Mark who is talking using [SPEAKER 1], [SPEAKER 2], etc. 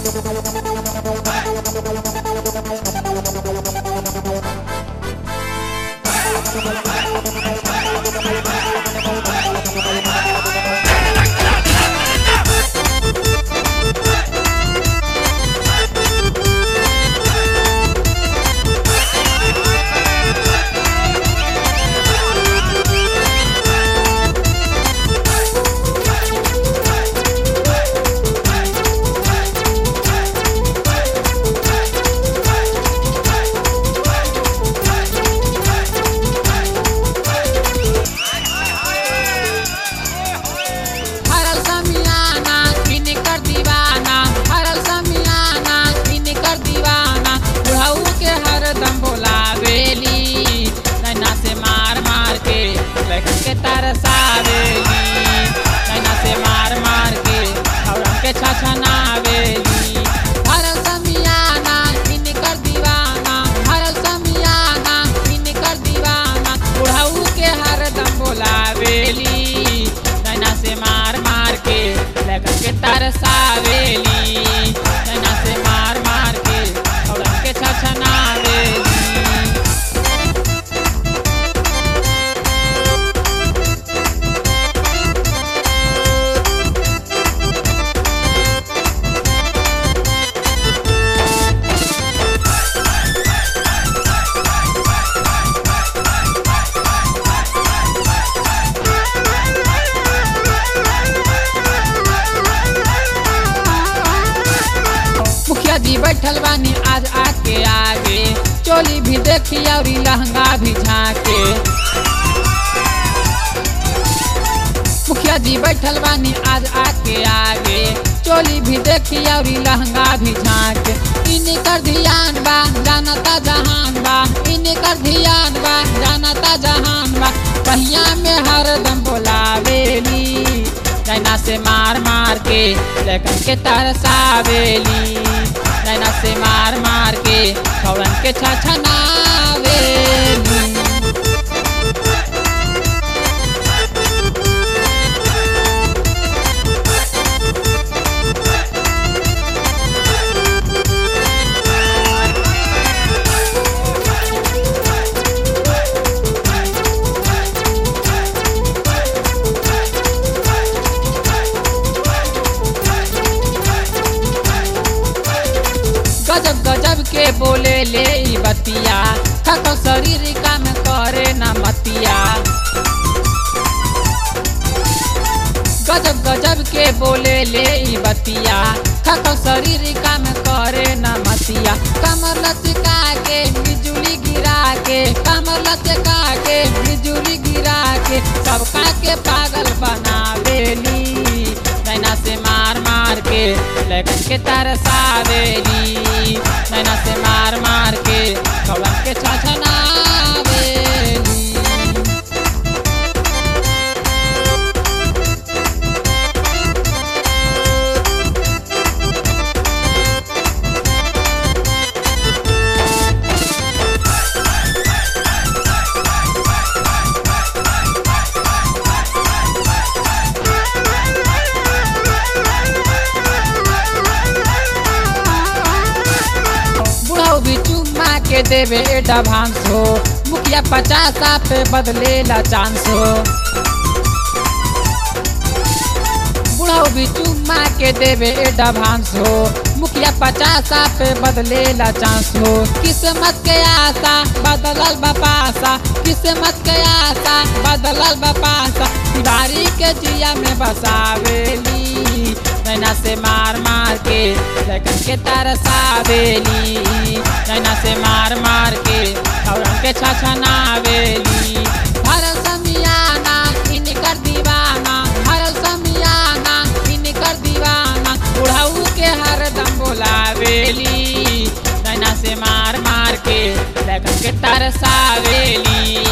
[SPEAKER 1] हरल समियाना इनकर दीवाना हरल समियाना इनकर दीवाना बुढ़ऊ के हरदम बोलावेली नैना से मार मार के लड़कन के तरसावेली नैना से मार मार के औरन के छछनावेली हरल समियाना इनकर दीवाना हरल समियाना इनकर दीवाना बुढ़ऊ के हरदम बोलावेली नैना से मार मार के लगन के तरसावेली नैना से मार मार के औरन के छछनावेली मुखिया जी बैठल बानी आज आके आगे चोली भी देखी और लहंगा भी झाके मुखिया जी बैठल बानी आज आके आगे चोली भी देखी और लहंगा भी झाके इनकर ध्यान बा जानता जहान बा इनकर ध्यान बा जानता जहान बा पहिया में हरदम बोलावेली नैना से मार मार के लगन के तरसावेली नैना से मार मार के खौरन के छछनावेली गजब गजब के बोले ले ई बतिया थको शरीर का में करे न मतिया गजब गजब के बोले ले ई बतिया थको शरीर का में करे न मतिया कमर लचका के बिजुली गिरा के कमर लचका के बिजुली गिरा के सबका के पागल बनावेली नैना से मार मार के लगन के तरसावेली नैना से मार मार के कौन के छछनावेली बुढ़ाऊ भी चुम्मा के देवे एडवांस हो मुखिया पचासा पे बदलेला चांस हो बुढ़ाऊ भी चुम्मा के देवे एडवांस हो मुखिया पचासा पे बदलेला चांस हो किस्मत के आशा बदलल बपासा किस्मत के आशा बदलल बपासा तिवारी के जिया में बसावेली नैना से मार मार के लगन के तरसावेली नैना से मार मार के औरन के छछनावेली भरल समियाना इनकर दीवाना भरल समियाना इनकर दीवाना बुढ़ऊ के हरदम बोलावेली नैना से मार मार के लगन के तरसावेली